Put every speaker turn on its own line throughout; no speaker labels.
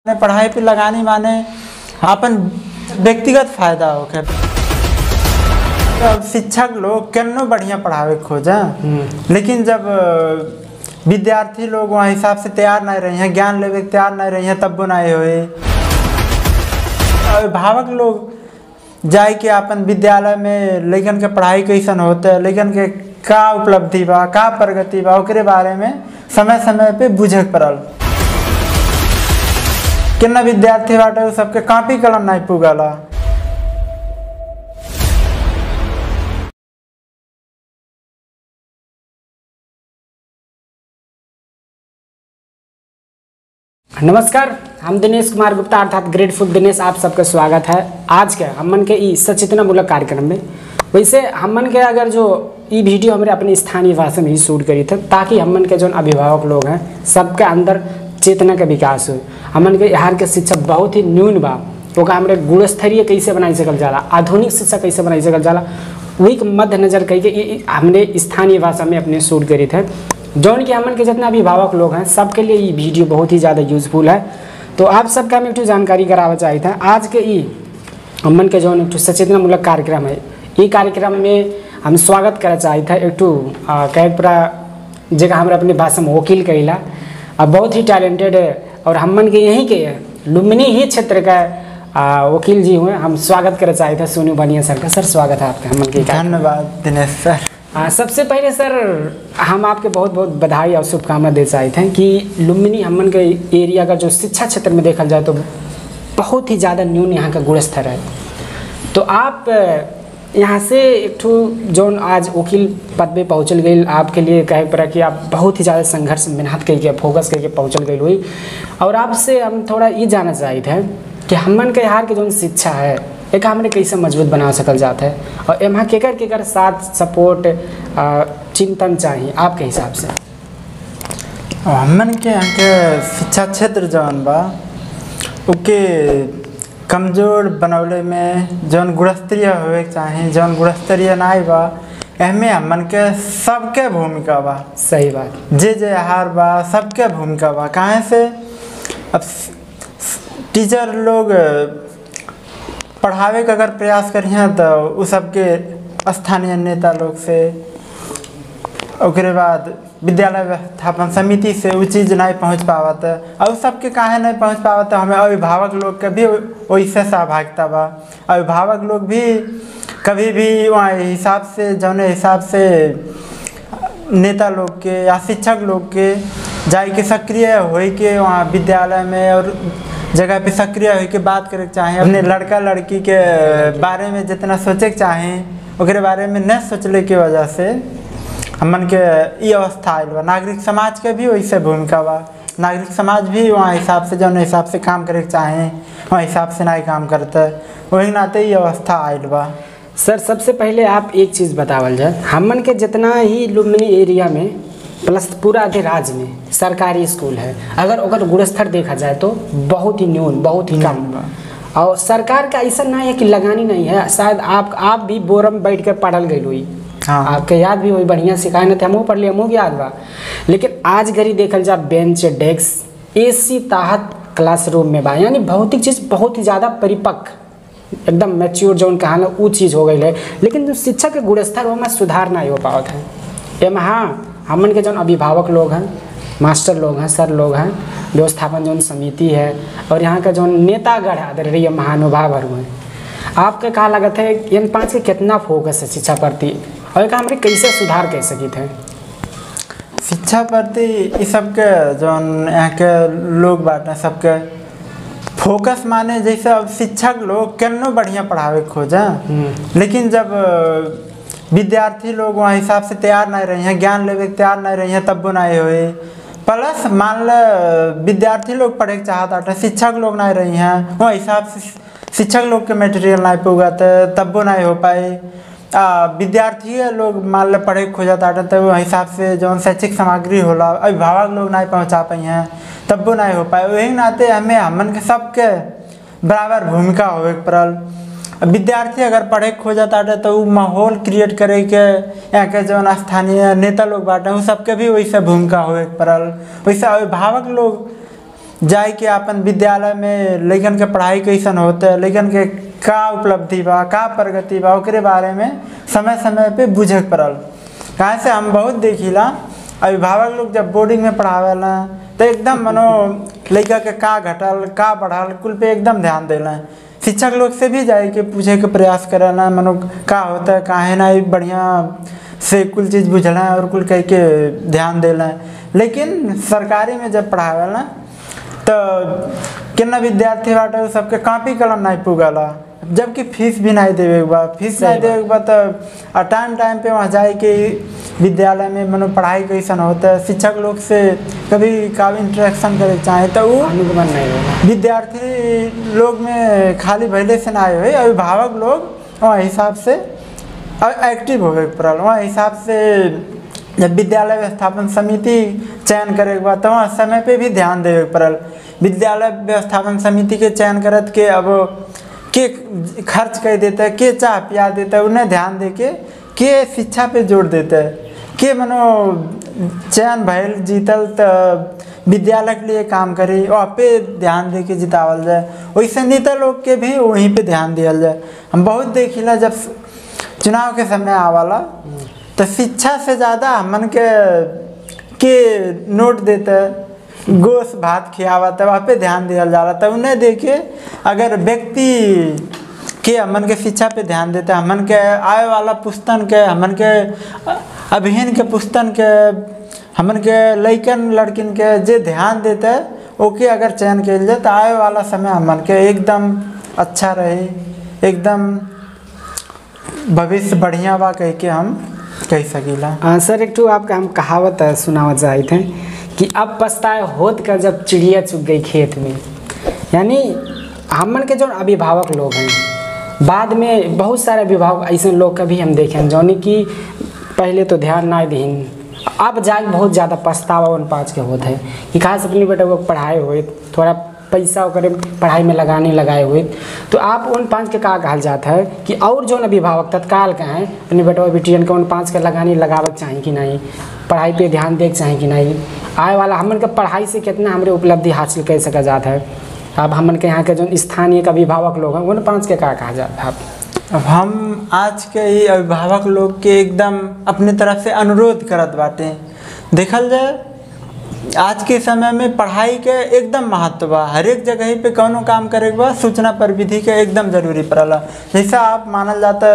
ने पढ़ाई पे लगानी माने अपन व्यक्तिगत फायदा होके अब शिक्षक लोग केनो बढ़िया पढ़ावे के खोजा लेकिन जब अ, विद्यार्थी लोग वहाँ हिसाब से तैयार नहीं रही हैं ज्ञान लेवे के तैयार नहीं रही हैं तब नहीं हुए अभिभावक लोग जाए के अपन विद्यालय में लेकिन के पढ़ाई कैसन होता है लेकिन के का उपलब्धि बा का प्रगति बा ओकरे बारे में समय समय पे बुझे के पड़ल कितना विद्यार्थी बाटे उ सबके कॉपी कलम नहीं पुगला
नमस्कार हम दिनेश कुमार गुप्ता अर्थात ग्रेटफुल दिनेश आप सबका स्वागत है आज के हमन के ई सचेतनामूलक कार्यक्रम में वैसे हमन के अगर जो ई वीडियो हमरे अपने स्थानीय भाषा में ही शूट करी थे ताकि हमन के जो अभिभावक लोग हैं सबके अंदर चेतना के विकास हो हमन के यहाँ के शिक्षा बहुत ही न्यून बा ओका हमरे गुणस्तरीय कैसे बनाई सकल जाला आधुनिक शिक्षा कैसे बनाई सकल जाला वही के मद्देनजर कही के ई- ई हमने स्थानीय भाषा में अपने शूट करी थे जौन कि हमन के जितना अभिभावक लोग हैं सबके लिए ये वीडियो बहुत ही ज़्यादा यूजफुल है तो आप सबके हम एक जानकारी करावे चाहे थे आज के ई हमन के जौन एक ठो सचेतनामूलक कार्यक्रम है ई कार्यक्रम में हम स्वागत करे चाहे थे एक ठो कहे पूरा जगह हमारे अपनी भाषा में वकील कहिला आ बहुत ही टैलेंटेड है और हमन के यहीं के लुम्बिनी ही क्षेत्र का आ, वकील जी हुए हम स्वागत करे चाहे थे सोनू बनिया सर का सर स्वागत है आपका हमन के कार्यक्रम में।
धन्यवाद दिनेश सर
आ, सबसे पहले सर हम आपके बहुत बहुत बधाई और शुभकामना दे चाहे थे कि लुम्बिनी हमन के एरिया का जो शिक्षा क्षेत्र में देखा जाए तो बहुत ही ज़्यादा न्यून यहाँ का गुण स्तर है तो आप अ, यहाँ से एक ठो जौन आज वकील पद पे पहुँचल गई आपके लिए कहे पड़ा कि आप बहुत ही ज़्यादा संघर्ष मेहनत करके फोकस करके पहुँचल गई हुई और आपसे हम थोड़ा ये जानना चाहिए थे कि हमन के यहाँ के जौन शिक्षा है एक हमने कैसे मजबूत बना सकल जाता है और एमा केकर केकर साथ सपोर्ट अ, चिंतन चाहिए आपके हिसाब से
और हमन के यहाँ के शिक्षा क्षेत्र जौन बा ओके कमजोर बनौले में जौन गुणस्तरीय होवे के चाही जौन गुणस्तरीय नाई बा एहमे हमन के सबके भूमिका बा
सही बात
जे जे आहार बा सबके भूमिका बा काहे से अब स- स- टीचर लोग पढ़ावे के अगर प्रयास करिए तो उ सबके स्थानीय नेता लोग से ओकरे बाद विद्यालय व्यवस्थापन समिति से उ चीज़ नहीं पहुंच पावत और उ सबके काहे नहीं पहुंच पावत हमें अभिभावक लोग के भी वैसे सहभागिता बा अभिभावक लोग भी कभी भी वहाँ हिसाब से जौने हिसाब से नेता लोग के या शिक्षक लोग के जाए के सक्रिय होई के वहाँ विद्यालय में और जगह पे सक्रिय होई के बात करे के चाहे अपने लड़का लड़की के बारे में जितना सोचे के चाहे ओकरे बारे में न सोचले के वजह से हमन के ई अवस्था आयल बा नागरिक समाज के भी वैसे भूमिका बा नागरिक समाज भी वहाँ हिसाब से जौन हिसाब से काम करे के चाहे वहाँ हिसाब से नहीं काम करता वही नाते ई अवस्था आयल बा
सर सबसे पहले आप एक चीज़ बतावल जाए हमन के जितना ही लुम्बिनी एरिया में प्लस पूरा आधे राज्य में सरकारी स्कूल है अगर ओकर गुणस्तर देखा जाए तो बहुत ही न्यून बहुत ही कम और सरकार का ऐसा नहीं है कि लगानी नहीं है शायद आप आप भी बोरम में बैठ कर पढ़ल गई हुई
हाँ।
आपके याद भी वही बढ़िया सिखाए न थे हमहू पढ़ लिया हमहू के याद बा लेकिन आज घड़ी देखल जा बेंच डेस्क एसी ताहत क्लासरूम में बा यानी भौतिक चीज़ बहुत ही ज़्यादा परिपक्व एकदम मैच्योर जौन कहा ना वो चीज़ हो गई है लेकिन जो शिक्षा के गुणस्तर वो में सुधार नहीं हो पावत है एम हाँ हमन के जौन अभिभावक लोग हैं मास्टर लोग हैं सर लोग हैं व्यवस्थापन जौन समिति है और यहाँ का जौन नेतागढ़ है आदरणीय महानुभाव हर हैं आपके कहा लगत है इन पाँच के कितना फोकस है शिक्षा प्रति और एक हमरे कैसे सुधार कर सकी थे
शिक्षा प्रति ई सबके जौन यहाँ के लोग बाटे सबके फोकस माने जैसे अब शिक्षक लोग केनो बढ़िया पढ़ावे के खोजा लेकिन जब अ, विद्यार्थी लोग वहाँ हिसाब से तैयार नहीं रही हैं ज्ञान लेवे के तैयार नहीं रही हैं तब वो नहीं हुए प्लस मान ल विद्यार्थी लोग पढ़े के चाहत बाटे शिक्षक लोग नहीं रही हैं वहाँ हिसाब से शिक्षक लोग के मटेरियल नहीं पुगत तब वो नहीं हो पाए आ, विद्यार्थी लोग मान लो पढ़े के खोजत आटे तो वो हिसाब से जौन शैक्षिक सामग्री होला अभिभावक लोग नहीं पहुंचा पाई हैं तब वो नहीं हो पाए वही नाते हमें हमन के सबके बराबर भूमिका होवे के पड़ल विद्यार्थी अगर पढ़े के खोजत आटे तो उ माहौल क्रिएट करे के यहाँ के जौन स्थानीय नेता लोग बाटे उ सबके भी वैसे भूमिका होवे के पड़ल वैसे अभिभावक लोग जाए के अपन विद्यालय में लइकन के पढ़ाई कैसन होता है लइकन के का उपलब्धि बा का प्रगति बा ओकरे बारे में समय समय पे बुझे के पड़ल कहाँ से हम बहुत देखिला अभिभावक लोग जब बोर्डिंग में पढ़ावेला तो एकदम मनो लड़का के का घटल का बढ़ल कुल पे एकदम ध्यान देला शिक्षक लोग से भी जाए के पूछे के प्रयास करेला मनो का होता है काहे ना ई बढ़िया से कुल चीज़ बुझला और कुल कह के ध्यान देला लेकिन सरकारी में जब पढ़ावेला तो कितना विद्यार्थी बाटे उ सबके कॉपी कलम नहीं पुगला जबकि फीस भी नहीं देवे के बा फीस
सही
नहीं देवे के बा तो आ टाइम टाइम पे वहाँ जाए के विद्यालय में मनो पढ़ाई कैसन होता है शिक्षक लोग से कभी का इंटरेक्शन करे के चाहे तो वो
अनुगमन नहीं होगा
विद्यार्थी लोग में खाली भैले से ना आए हुए अभिभावक लोग वहाँ हिसाब से एक्टिव होवे के पड़ल वहाँ हिसाब से जब विद्यालय व्यवस्थापन समिति चयन करे के बाद तो वहाँ समय पे भी ध्यान देवे के पड़ल विद्यालय व्यवस्थापन समिति के चयन करत के अब के खर्च कर देता है के चाह पिया देता है उन्हें ध्यान दे के के शिक्षा पे जोर देता है के मनो चयन भैल जीतल तो विद्यालय के लिए काम करी वहाँ पे ध्यान दे के जितावल जाए वैसे नेता लोग के भी वहीं पे ध्यान दिया जाए हम बहुत देखिला जब चुनाव के समय आवाला तो शिक्षा से ज़्यादा हमन के के नोट देते गोश भात खियावत वहाँ पे ध्यान दिया जाला तो उन्हें देखे अगर व्यक्ति के हमन के शिक्षा पे ध्यान देते हमन के आए वाला पुस्तन के हमन के अभिहन के पुस्तन के हमन के लइकन लड़किन के जे ध्यान देते ओके अगर चयन कल जाए तो आए वाला समय हमन के एकदम अच्छा रही एकदम भविष्य बढ़िया बा कह के हम कह सकीला
हाँ सर एक ठो आपका हम कहावत है, सुनावत चाहे थे कि अब पछताए होत कर जब चिड़िया चुग गई खेत में यानी हमन के जो अभिभावक लोग हैं बाद में बहुत सारे अभिभावक ऐसे लोग का भी हम देखे हैं जौन कि पहले तो ध्यान ना दीन अब जाके बहुत ज़्यादा पछतावा उन पाँच के होते हैं कि खास अपने बेटे को पढ़ाए हुए थोड़ा पैसा ओकरे पढ़ाई में लगाने लगाए हुए तो आप उन पाँच के का कहल जाता है कि और जो अभिभावक तत्काल के हैं अपने बेटवा बेटियन के उन पाँच के लगाने लगावत चाही कि नहीं पढ़ाई पे ध्यान दे के चाही कि नहीं आए वाला हमन के पढ़ाई से कितना हमरे उपलब्धि हासिल कर सका जाता है अब हमन के यहाँ के जो स्थानीय के अभिभावक लोग हैं उन पाँच के का कहा जाता है आप
अब हम आज के ही अभिभावक लोग के एकदम अपने तरफ से अनुरोध करत बाटे देखल जाए आज के समय में पढ़ाई के एकदम महत्व बा हर एक जगह पे कौनो काम करे के बा सूचना पर विधि के एकदम जरूरी पड़ला जैसा आप मानल जाता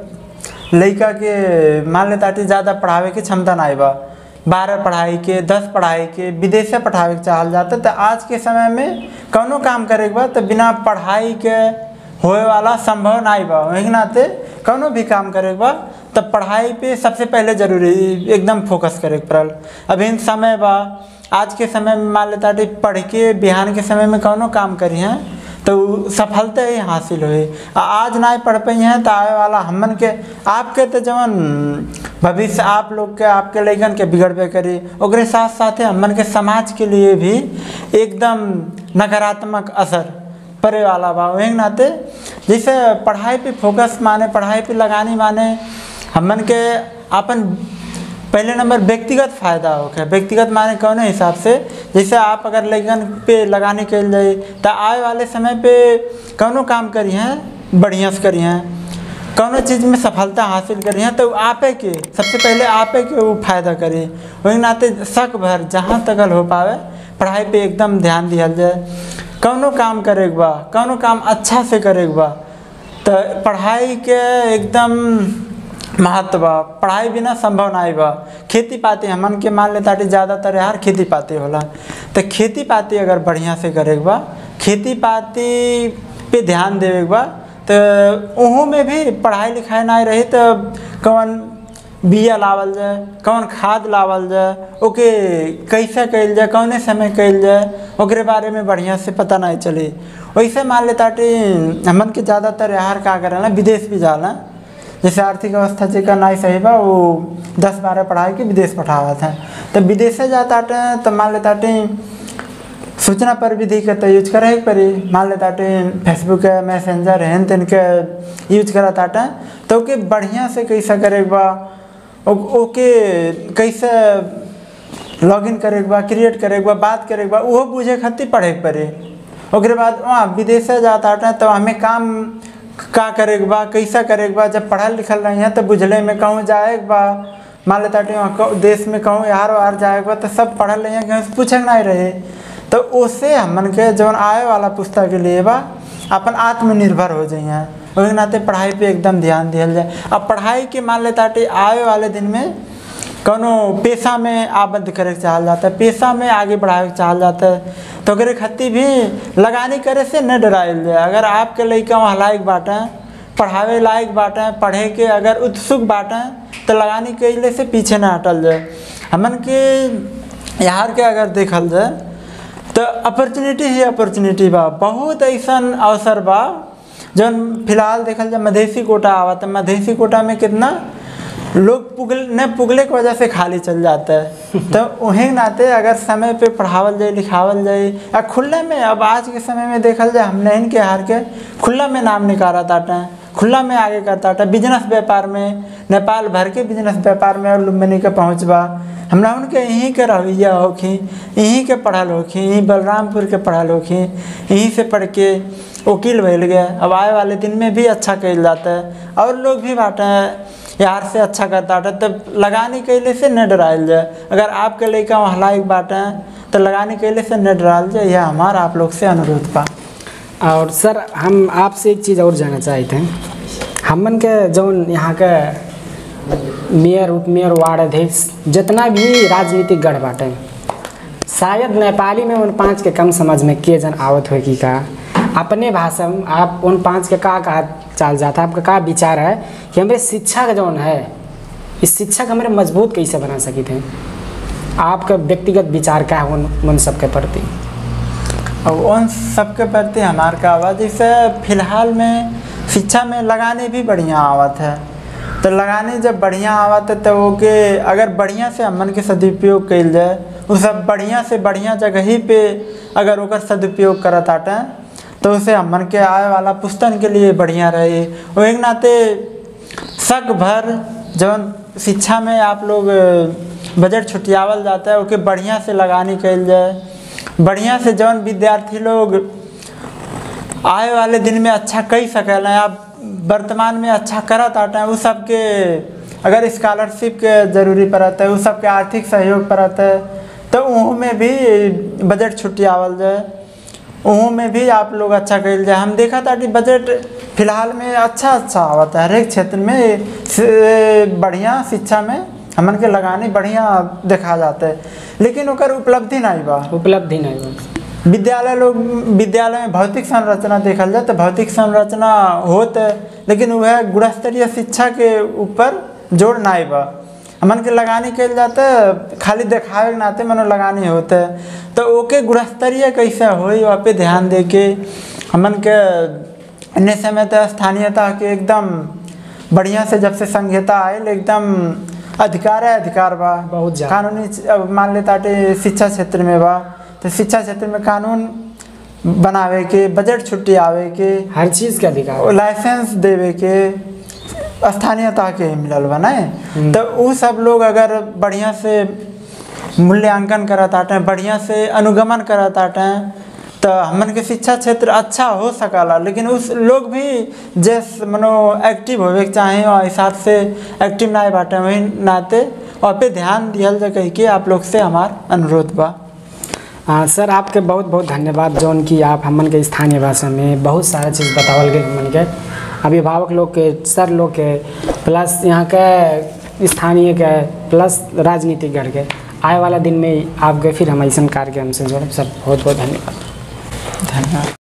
लड़का के मान लेता ज़्यादा पढ़ावे के क्षमता नहीं बा बारह पढ़ाई के दस पढ़ाई के विदेश पढ़ावे के चाहल जाता तो आज के समय में कौनो काम करे के बा तो बिना पढ़ाई के होए वाला संभव नहीं बा वही के नाते कौनो भी काम करे के बा तब पढ़ाई पे सबसे पहले जरूरी एकदम फोकस करे के पड़ल अभी इन समय बा आज के समय में मान लेता पढ़ के बिहान के समय में कौनो काम करी हैं तो उ सफलता ही हासिल हुई आ आज ना पढ़ पाई हैं तो आए वाला हमन के आपके तो जवन भविष्य आप लोग के आपके लैकन के बिगड़बे करी ओकरे साथ साथ हमन के समाज के लिए भी एकदम नकारात्मक असर पड़े वाला बा वही नाते जैसे पढ़ाई पे फोकस माने पढ़ाई पे लगानी माने हमन के अपन पहले नंबर व्यक्तिगत फायदा होके व्यक्तिगत माने कौन हिसाब से जैसे आप अगर लगन पे लगाने के जाए तो आए वाले समय पे कौनो काम करी हैं बढ़िया से करी हैं कौनो चीज़ में सफलता हासिल करी हैं तो आपे के सबसे पहले आपे के वो फायदा करी वही नाते शक भर जहाँ तक हो पावे पढ़ाई पे एकदम ध्यान दिया जाए कौनो काम करे के बा कौनो काम अच्छा से करे के बा तो पढ़ाई के एकदम महत्व बा पढ़ाई बिना संभव नहीं बा खेती पाती हमन के मान लेता ज़्यादातर यार खेती पाती होला तो खेती पाती अगर बढ़िया से करे के बा खेती पाती पे ध्यान देवे के बा तो उहों में भी पढ़ाई लिखाई नहीं रही तो कौन बिया लावल जाए कौन खाद लावल जाए ओके कैसे कल जाए कौने समय कल जाए ओकरे बारे में बढ़िया से पता नहीं चली वैसे मान लेता हमन के ज़्यादातर यार का करेला विदेश भी जाला जैसे आर्थिक अवस्था जेकर नहीं सही बा वो दस बारह पढ़ाई के विदेश पठावत हैं तो विदेशे जाता तो मान लेता सूचना पर विधि के तो यूज करे के पड़ी मान लेता फेसबुक है मैसेंजर है तेन के यूज करत आटे तो ओके बढ़िया से कैसे करे के बा ओ- ओके कैसे लॉगिन करे के बा क्रिएट करे के बा बात करे के बा उहो बुझे खातिर पढ़े के पड़े ओकरे बाद वहाँ विदेशे जाता हटे तो हमें काम का करे के बा कैसा करे के बा जब पढ़ल लिखल रही हैं तो बुझले में कहूँ जाए के बा मान लेता हटे वहाँ कहूं- देश में कहूँ यार वार जाए के बा तो सब पढ़ल रही हैं कहीं से पूछे के नहीं रहे तो उससे हमन के जौन आए वाला पुस्तक के लिए बा अपन आत्मनिर्भर हो जाइए वही नाते पढ़ाई पे एकदम ध्यान दिया जाए अब पढ़ाई के मान लेता हटे आए वाले दिन में कोनो पेशा में आबद्ध करे के चाहल जाता है पेशा में आगे बढ़ावे के चाहल जाता है तो अगर खातिर भी लगानी करे से न डराइल जाए अगर आपके लड़का वहाँ लायक बाटे पढ़ावे लायक बाटे पढ़े के अगर उत्सुक बाटे तो लगानी कैले से पीछे ना हटल जाए हमन के यहाँ के अगर देखल जाए तो अपॉर्चुनिटी ही अपॉर्चुनिटी बा बहुत ऐसन अवसर बा जौन फिलहाल देखल जाए मधेसी कोटा आवत है मधेसी कोटा में कितना लोग पुगल न पुगले की वजह से खाली चल जाता है तो वहीं नाते अगर समय पे पढ़ावल जाए लिखावल जाए या खुला में अब आज के समय में देखल जाए हमने इनके हार के खुला में नाम निकाला ताटा खुला में आगे करता था बिजनेस व्यापार में नेपाल भर के बिजनेस व्यापार में और लुम्बिनी के पहुँच बा हमरा उनके यहीं के रवैया होखी यहीं के पढ़ल होखी यहीं बलरामपुर के पढ़ल होखी यहीं से पढ़ के वकील भैल गए अब आए वाले दिन में भी अच्छा कल जाता है और लोग भी बाटे हैं यार से अच्छा करता है तब लगानी कैले से न डराइल जाए अगर आपके लड़का वहाँ लायक बाटे हैं तो लगानी कैले से न डराइल जाए यह हमारा आप लोग से अनुरोध बा
और सर हम आपसे एक चीज़ और जानना चाहते हैं हमन के जौन यहाँ के मेयर उप मेयर वार्ड अध्यक्ष जितना भी राजनीतिक गढ़ बाटे शायद नेपाली में उन पाँच के कम समझ में के जन आवत हो कि का अपने भाषा में आप उन पाँच के का कहा चाल जाता आपका का विचार है कि हमारे शिक्षा का जौन है इस शिक्षा का हमारे मजबूत कैसे बना सकी थे आपका व्यक्तिगत विचार क्या है उन उन सबके प्रति
और उन सबके प्रति हमार का आवाज़ जैसे फिलहाल में शिक्षा में लगाने भी बढ़िया आवत है तो लगाने जब बढ़िया आवत है तो ओके अगर बढ़िया से हमन के सदुपयोग कल जाए वो सब बढ़िया से बढ़िया जगह ही पे अगर ओकर सदुपयोग करत आटे तो उसे हमन के आए वाला पुस्तन के लिए बढ़िया रहे और एक नाते सक भर जौन शिक्षा में आप लोग बजट छुटियावल जाता है ओके बढ़िया से लगानी कल जाए बढ़िया से जौन विद्यार्थी लोग आए वाले दिन में अच्छा कई सकें आप वर्तमान में अच्छा करत आते हैं उस सबके अगर स्कॉलरशिप के जरूरी पड़त है उस सबके आर्थिक सहयोग पड़त है तो वहाँ में भी बजट छुट्टी आवल जाए वहाँ में भी आप लोग अच्छा कल जाए हम देखा था कि बजट फिलहाल में अच्छा अच्छा आवत है हर एक क्षेत्र में से बढ़िया शिक्षा में हमन के लगाने बढ़िया देखा जाता है लेकिन ओकर उपलब्धि नहीं बा
उपलब्धि नहीं बा
विद्यालय लोग विद्यालय में भौतिक संरचना देखल जाए तो भौतिक संरचना होत है लेकिन वह गुणस्तरीय शिक्षा के ऊपर जोर नहीं बा हमन के लगानी कल जाता है खाली देखावे के नाते मनो लगानी होते है तो ओके गुणस्तरीय कैसे होई वहाँ पे ध्यान दे के हमन के अन्य समय तो स्थानीयता के एकदम बढ़िया से जब से संहिता आयल एकदम अधिकार है अधिकार बा
बहुत ज्यादा।
कानूनी अब मान लेता टे शिक्षा क्षेत्र में बा तो शिक्षा क्षेत्र में कानून बनावे के बजट छुट्टी आवे के
हर चीज़ के अधिकार
और लाइसेंस देवे के स्थानीयता के मिलल बा नहीं तो वो सब लोग अगर बढ़िया से मूल्यांकन करत आटे बढ़िया से अनुगमन करत आटे तो हमन के शिक्षा क्षेत्र अच्छा हो सकला लेकिन उस लोग भी जैस मनो एक्टिव होवे के चाहे और हिसाब से एक्टिव ना बाटे वही नाते और पे ध्यान दियल जाए कह के आप लोग से हमार अनुरोध बा
हाँ सर आपके बहुत बहुत धन्यवाद जौन कि आप हमन के स्थानीय भाषा में बहुत सारा चीज़ बतावल गए हमन के अभिभावक लोग के सर लोग के प्लस यहाँ के स्थानीय के प्लस राजनीतिक गढ़ के आए वाला दिन में आप गए फिर हम ऐसा कार्यक्रम से जोड़े सर बहुत बहुत धन्यवाद
धन्यवाद